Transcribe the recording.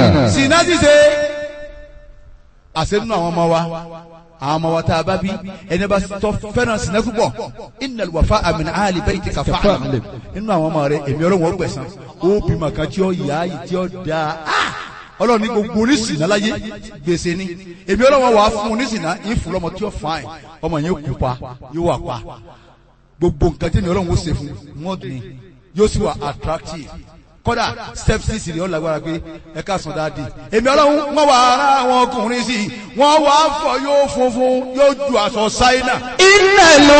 sinna ṣíṣe àṣẹ nínú àwọn ọmọ wa àwọn ọmọ wa tá a bá bí ẹni bá tọ́ fẹ́ràn sinna púpọ̀ innal wafa'a min ahli baytika fa'lam nínú àwọn ọmọ rẹ èmi ọlọ́run ó gbẹ̀san ó bímọ kan tí ó yá yìí tí ó dáa ọlọ́run ní gbogbo oníṣìnà láyé gbèsè ni èmi ọlọ́run wà á fún oníṣìnà yín fún lọ́mọ tí ó fàáyìn ọmọ yẹn kú pa yóò wà pa gbogbo nǹkan tí èmi ọlọ́run ó ṣe fún mọ́ọ̀dù ni yóò sì wà attractive kódà step six ni ó lágbára pé ẹ ká sàn dáadé èmi ọlọ́run wọ́n wà ara àwọn ọkùnrin sí i wọ́n wà á fọ yóò funfun yóò ju aṣọ ṣáínà innal